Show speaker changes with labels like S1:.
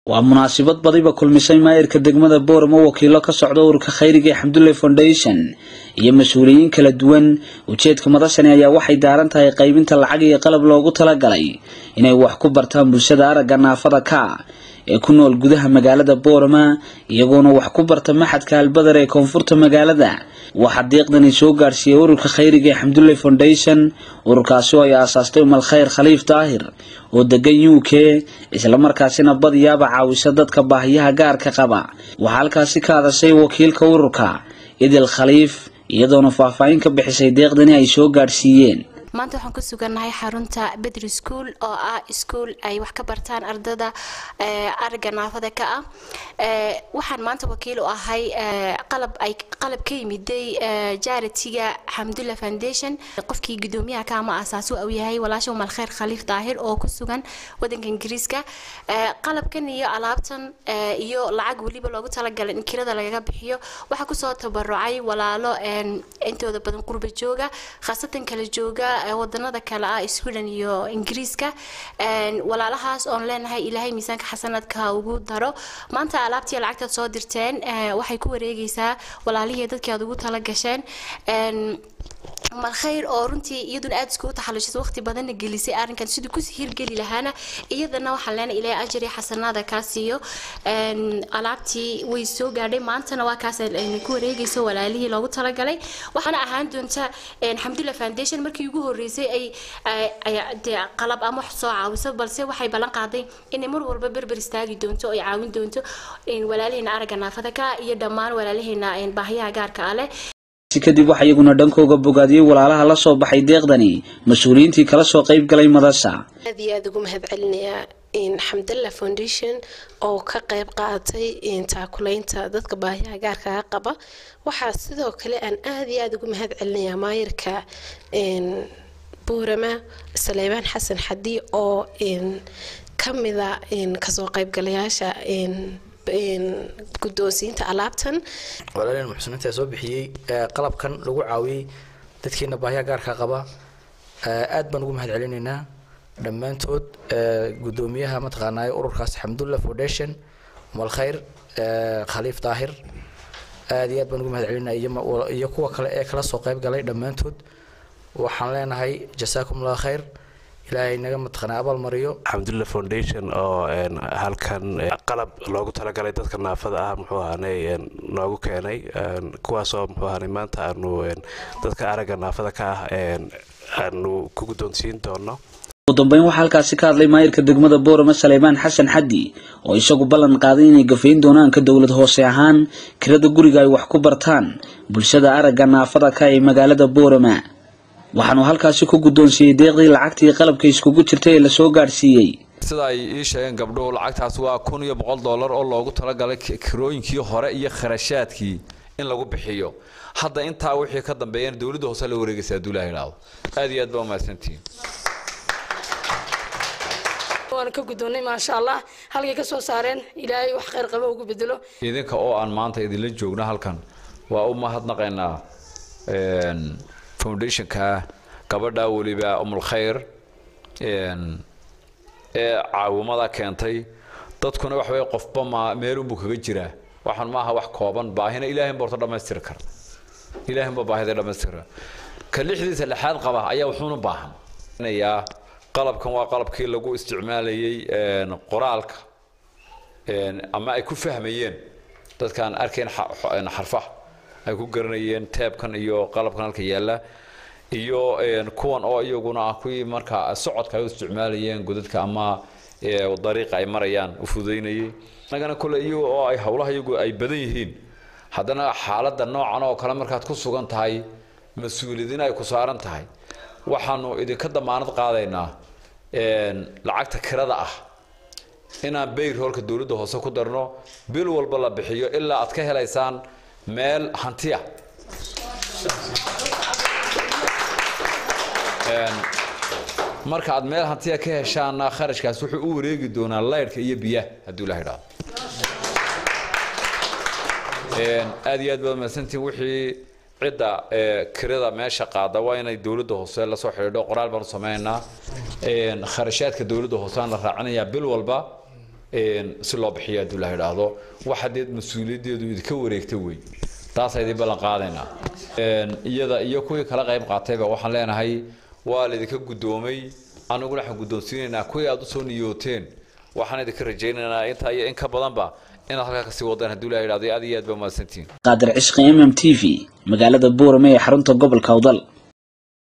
S1: waa munaasabad badiba kulmisay maayirka degmada booramo wakiilo ka socda ururka khayriga ee xamdulle foundation iyo mas-uuliyiin kala duwan ujeedka madashani ayaa waxay daaran tahay qaybinta lacag iyo qalab loogu talagalay inay wax ku bartaan bulshada aragga naafada ka ee ku nool gudaha magaalada boorama iyagoona wax ku barta maxadka albadar ee koonfurta magaalada waxaa deeqdani soo gaadhsiiyey ururka khayriga ee xamdulle foundation ururkaasi oo ay aasaastay umal khayr khaliif daahir oo degan u k islamarkaasina badiyaaba caawisa dadka baahiyaha gaarka qaba waxaa halkaasi ka hadashay wakiilka ururka idil khaliif iyadoona faahfaahin ka bixisay deeqdani ay soo gaadhsiiyeen
S2: maanta waxaan ku sugannahay xarunta bedri school oo ah ischool ay wax ka bartaan ardada ariga naafada ka ah waxaan maanta wakiil u ahay qalab ay qalab ka yimiday jaritiga xamdulla foundation qofkii gudoomiyaha ka ama aasaasu uu yahay walaasha umal khayr khaliif daahir oo ku sugan wadanka ingiriiska qalabkan iyo alaabtan iyo lacag weliba loogu talagalay in kirada lagaga bixiyo waxaa kusoo tabarucay walaalo intooda badan qurba jooga khaasatan kala jooga wadanada kale ah sweden iyo ingiriiska walaalahaas oon leenahay ilaahay miisaanka xasanadka ugu daro maanta alaabtii lacagtaad soo dirteen waxay ku wareegaysaa walaalihii dadkii aad ugu tala gasheen umal khayr oo runtii iyaduna aada iskugu taxalushisay waqti badanna gelisay arrinkan siduu kusii hirgeli lahaana iyadana waxaan leenahay ilaahay ajri xasanaada kaa siiyo alaabtii way soo gaadhay maantana waa kaas ayna ku wareegayso walaalihii loogu talagalay waxaana ahaan doonta xamdulla foundation markii ugu horreysay ay dee qalab ama wax soo caawiso balse waxay ballan qaaday inay mar walba berber istaagi doonto oo ay caawin doonto walaalihiina aragga naafada ka iyo dhammaan walaalihiina baahiyaha gaarka ah leh
S1: kadib waxaa iyaguna dhankooga bogaadiyey walaalaha la soo baxay deeqdani mas-uuliyiintii kala soo qayb galay madasha
S3: aad iyo aada ugu mahad celinayaa xamdalla foundation oo ka qayb qaatay taakulaynta dadka baahiyaha gaarkaga qaba waxaa sidoo kale aan aada iyo aada ugu mahad celinayaa maayirka buurama saleybaan xasan xadi oo kamida kasoo qaybgalayaasha guddoonsiinta alaabtan
S4: walaalin muxsiniinta soo bixiyey qalabkan lagu caawiyey dadkeena baahiya gaarka qaba aad baan ugu mahad celinaynaa dhammaantood guddoomiyaha mataqaanaa ururkaas xamdulla foundation umal khayr khaliif daahir aad iyo aad baan ugu mahad celinaya iyo kuwa kale ee kala soo qayb galay dhammaantood waxaan leenahay jasaakum allah khayr ilaahay naga mataqaanaa abaal mariyo
S5: xamdulla foundation oo halkan qalab loogu talagalay dadka naafada ah muxuu ahaanay noogu keenay kuwaasoo muxuu ahaanay maanta aanu dadka aragga naafada ka ah aanu ku guddoonsiin doono
S1: ugu dambeyn waxaa halkaasi ka hadlay maayirka degmada boorama saleymaan xasan xaddi oo isagu ballan qaaday inay gafayn doonaan ka dowlad hoose ahaan kirada guriga ay wax ku bartaan bulshada aragga naafada ka ee magaalada boorama waxaanu halkaasi ku guddoonsiiyey deeqdii lacagtii qalabka iskugu jirtay ee lasoo gaadhsiiyey
S6: sida ay ii sheegeen gabdhuhu lacagtaas waa kun iyo boqol dollar oo loogu talagalay kirooyinkii hore iyo kharashaadkii in lagu bixiyo hadda intaa wixii ka dambeeyana dowladda hoose la wareegaysa hadduu ilaha idhaahdo aad iyo aad baa umahadsantihiin
S7: waan ka guddoonnay maasha allah halkay ka soo saareen ilaahay wax khayr qaba ugu bedelo
S6: idinka oo aan maanta idinla joogno halkan waa u mahadnaqaynaa foundationka gabadha weliba umul khayr ee caawimada keentay dadkuna waxa weye qofba ma meelunbuu kaga jiraa waxaan maaha wax kooban baahina ilaahay ba horta dhammaystiri kara ilaahay ba baahida dhammaystiri kara ka lixdiisa lixaad qaba ayaa wuxuuna baahan yaa qalabkan waa qalabkii lagu isticmaalayay qoraalka ama ay ku fahmayeen dadkaan arkayn xarfaha ay ku garanayeen teebkan iyo qalabkan halka yaalla iyo kuwan oo iyaguna ah kuwii markaa socodka ay u isticmaalayeen godadka ama dariiqa ay marayaan u fududaynayay annagana kole iyaga oo ay howlaha iyagu ay badan yihiin haddana xaaladda noocan oo kale markaad ku sugan tahay mas-uuliyadina ay ku saaran tahay waxaanu idinka damaanad qaadaynaa lacagta kirada ah inaan bayr hoolka dowladda hoose ku darno bil walba la bixiyo ilaa aad ka helaysaan meel hantiya marka aad meel hantiya ka heshaana kharashkaas wuxuu u wareegi doonaa laydhka iyo biyaha hadduu ilaha idhaahdo aad iyo aad baad mahadsantihin wixii cidda kirada meesha qaada waa inay dowladda hoose lasoo xidhiidho qoraal baanu sameynaynaa kharashaadka dowladda hoose aan la raacinayaa bil walba si loo bixiyo hadduu la idhaahdo waxa dee mas-uuliyaddeedu idinka wareegta wey taasa idin ballan qaadaynaa iyada iyo kuwii kala qayb qaatayba waxaan leenahay waa laydinka guddoomay aniguna waxaan guddoonsiinaynaa kuwii aad usoo niyooteen waxaan idinka rajaynaynaa intaa iyo in ka badanba inaad halkaa kasii wadaan hadduu la idhahdo aad iyo aad ba mahadsantihiin
S1: qaadir cishqi m m t v magaalada boorame ee xarunta gobolka awdal